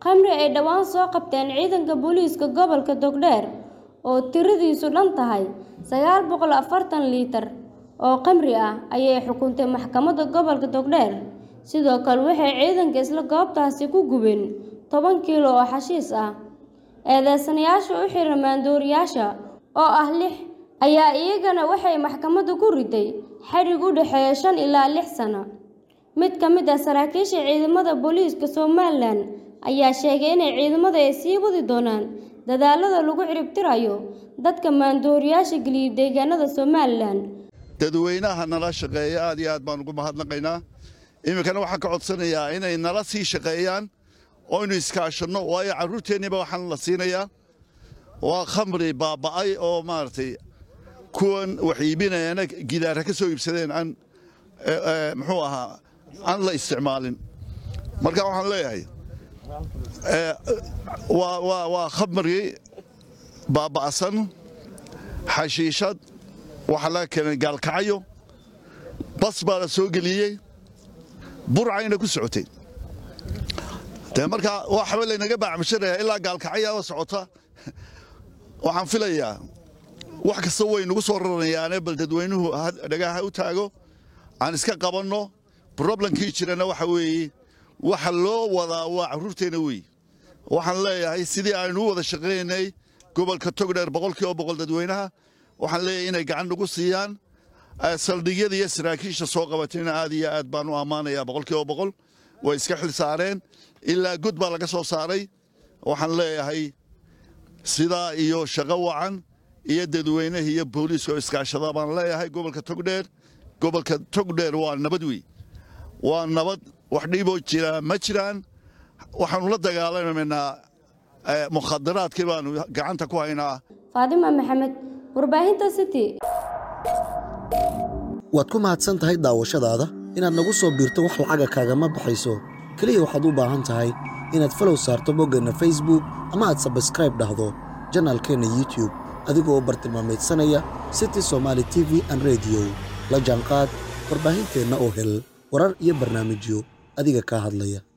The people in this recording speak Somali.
khamri ay dhowaan soo qabteen ciidanka booliiska gobolka Togdheer oo tiradiisu dhan tahay sagaal boqol afartan liitar oo khamri ah ayay xukuntay maxkamadda gobolka Togdheer sidoo kale waxay ciidanka isla goobtaasi ku gubeen toban kiilo oo xashiis ah eedeysanayaasha u xiran maandooriyaasha oo ah lix ayaa iyagana waxay maxkamadda ku riday xadhig u dhexeeya shan ilaa lix sano mid ka mid ah saraakiisha ciidamada booliiska Somalilan ayaa sheegay inay ciidamada ay sii wadi doonaan dadaalada lagu ciribtirayo dadka maandooriyaasha geliya deegaanada Somalilan dadweynaha nala shaqeeya aad iyo aad baan ugu mahadnaqaynaa iminkana waxaan ka codsanayaa inay nala sii shaqeeyaan oynu iskaashanno waayo carruurteenniiba waxaan la siinayaa waa khamri baaba'ay oo maaragtay kuwan wax iibinayana gidaara ka soo iibsadeen aan muxuu ahaa aan la isticmaalin marka waxaan leeyahay waa khamri baaba'san xashiishad waxaa laga keenay gaalkacyo bas baa la soo geliyey burcayna ku socotay dee markaa waxba laynaga baacmashanayaa ilaa gaalkacyaaba socota waxaan filayaa wax kasta way nagu soo raranayaane bal dadweynuhu dhagaha u taago aan iska qabanno broblemkii jirana waxa weeye waxa loo wadaa waa carruurteenna weeye waxaan leeyahay sidii aynu u wada shaqaynay gobolka togdheer boqolkiiba boqol dadweynaha waxaan leeyahay inay gacan nagu siiyaan saldhigyada iyo saraakiisha soo qabatayna aad iyo aad baan u ammaanayaa boqolkiiba boqol way iska xil saareen ilaa god baa laga soo saaray waxaan leeyahay sidaa iyo shaqo wacan iyo dadweynaha iyo booliiska oo iskaashada baan leeyahay gobolka togdheer gobolka togdheer waa nabad wey waa nabad wax dhiboo jira ma jiraan waxaanu la dagaalamaynaa mukhadaraadkii baanu gacanta ku haynaa faadima maxamed warbaahinta city waad ku mahadsan tahay daawashadaada inaad nagu soo biirto wax lacaga kaagama baxayso keliya waxaad u baahan tahay inaad falow saarto boggeenna facebook ama aad sabskraib dhahdo janaalkeenna youtube adigoo u bartilmaamaydsanaya city somaali t v an rediyo la jaanqaad warbaahinteenna oo hel warar iyo barnaamijyo adiga kaa hadlaya